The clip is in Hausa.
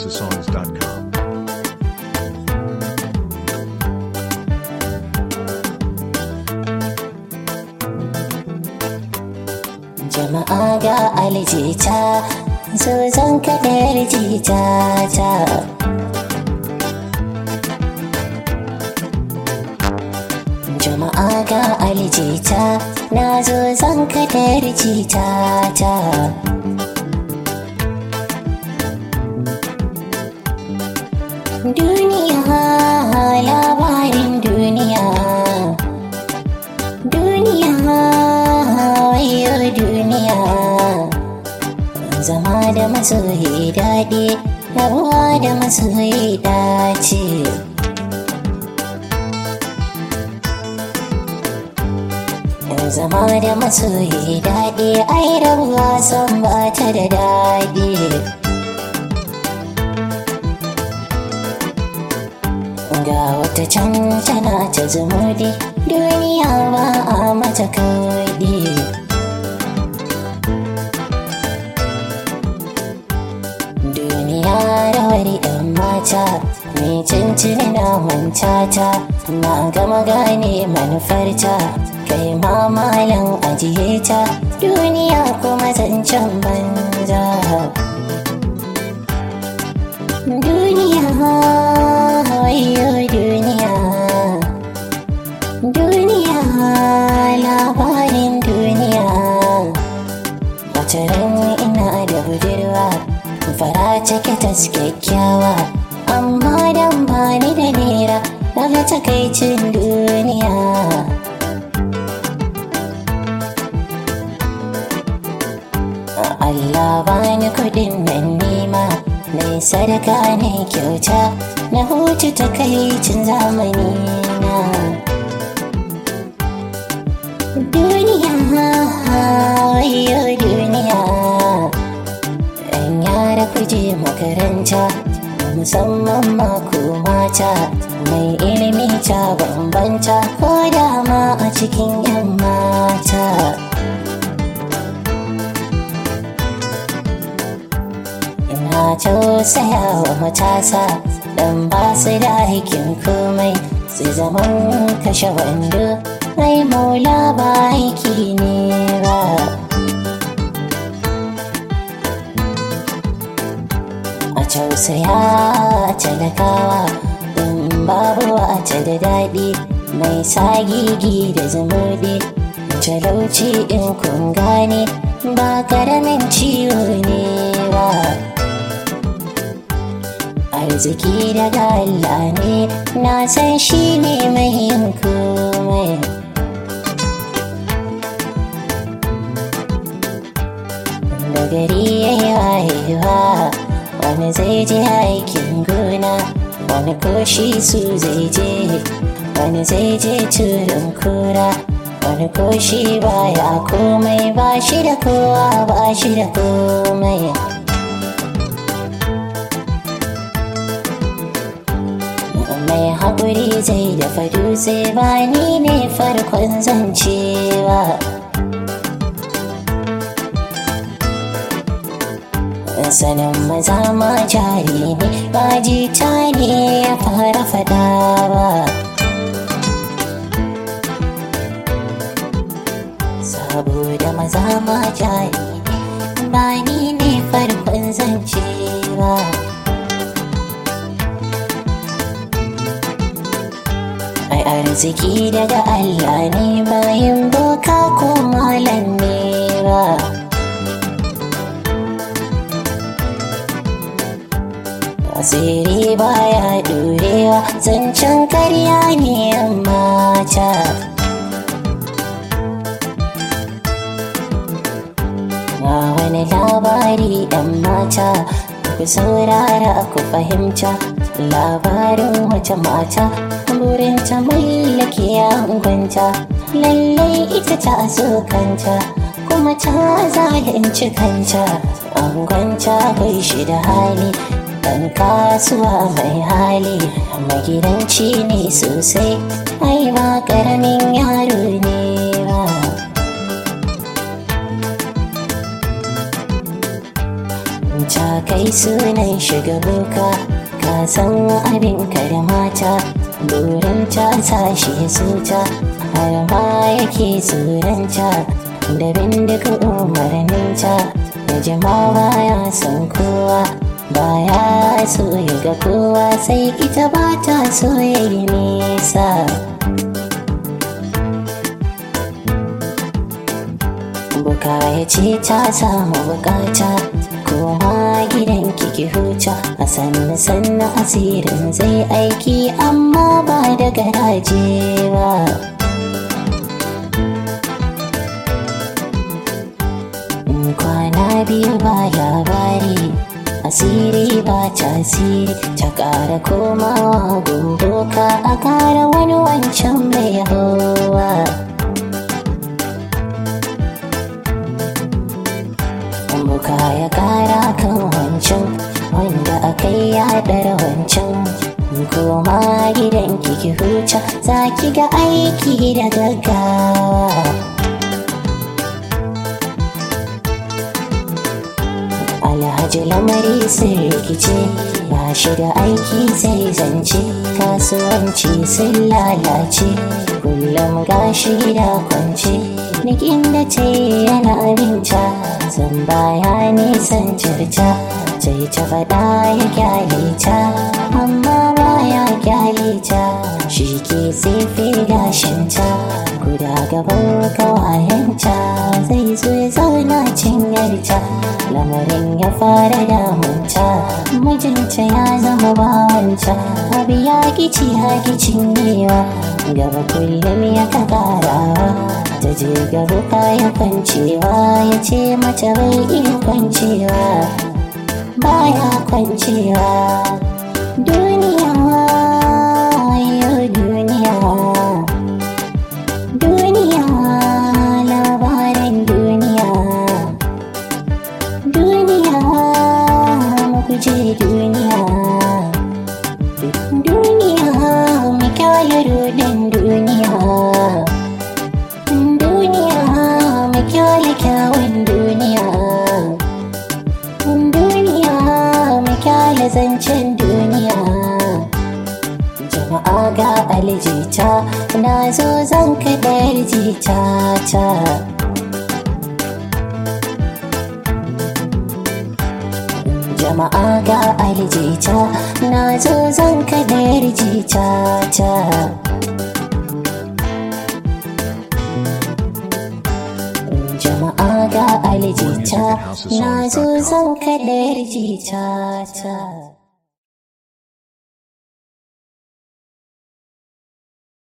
houseofsongs.com. jama'a ga aljita so zan kaɗar jita ta jama'a ga aljita na zo zan kaɗar jita ta duniya labarin duniya duniya wayo duniya zama da masoyi daɗi rabuwa da masoyi dace zama da masoyi daɗi ai rabuwa san ba ta da daɗi ga wata can tana ta zumudi duniya ba a mata kawai duniya rawar yan mata mai cincin na mantata na gama gane manufarta kai ma malam ajiye ta duniya kuma zancen banza duniya wayo duniya duniya labarin duniya wata ran ina da budurwa fara cike ta kyakkyawa amma dan bani da nera daga takaicin duniya Allah bani kudin nan nema mai sadaka ne kyauta na hutu takaicin zamani na duniya wayo duniya yan yara kuje makaranta musamman mako mata mai ilimi ta bambanta ko dama a cikin yan mata ina tausaya wa matasa dan ba su da aikin komai sai zaman kashe wando ai maula ba aiki ne ba a tausaya talakawa in babu ta da daɗi mai sagigi da zumuɗi talauci in kun gane ba karamin ciwo ne ba arziki daga Allah ne na san shi ne mai yin komai da gari ya yi wayewa wani zai je aikin gona wani koshi su zai je wani zai je turin kura wani koshi baya komai ba shi da kowa ba shi da komai mai haƙuri zai dafa dutse ba ni ne farkon zancewa sanin maza ma jari ne ba jita ne ya fara fada ba saboda maza ma jari ne ba ni ne farkon zancewa ai arziki daga Allah ne bayan boka ko malam ne ba asiri baya ɗorewa zancen karya ne amma ta ga wani labari ɗan mata ku saurara ku fahimta labarin wata mata burin ta mallake yankwanta lallai ita ta so kanta kuma ta zalunci kanta angonta bai shi da hali dan kasuwa mai hali magidanci ne sosai ai ba karamin yaro ne ba ta kai wai sunan shiga boka ka san abin ka da mata burin ta sashi zuta har ma yake tsoronta da bindiga umarninta da jima baya son kowa baya so ya ga kowa sai ita ba ta so ya yi nisa buka ya ce ta samu bukata koma gidan kiki huta a sannu sannu asirin zai aiki amma ba da garaje ba kwana biyu ba labari asiri ba tasiri ta ƙara komawa gundoka a ƙara wani wancan mai hawa buka ya ƙara kan wancan wanda aka yi yaɗar wancan koma gidan kiki huta za ki ga aiki da gaggawa alhaji lamari sun rikice ba shi da aiki sai zance kasuwanci sun lalace kullum gashi da kwance nikin da ce yana abinta zan baya nisan cirta sai ta faɗa ya kyale ta amma baya kyale ta shi ke tsefe gashinta guda gaban kawayenta zai zo ya zauna cinyarta lamarin ya fara damunta mijinta ya zama bawanta abu ya kici ya cinyewa gaba kullum ya ka karawa ta je gaba kaya kwancewa ya ce mata bai iya kwancewa baya kwancewa duniya yau duniya duniya labarin duniya duniya mukuje duniya duniya mu kyale rodin duniya duniya mu kyale kyawun duniya duniya mu kyale zancen duniya jama'a ga aljita na zo zan kaɗar jita ta jama'a ga aljita na zo zan kaɗar jita ta jama'a ga aljita na zo zan kaɗar jita ta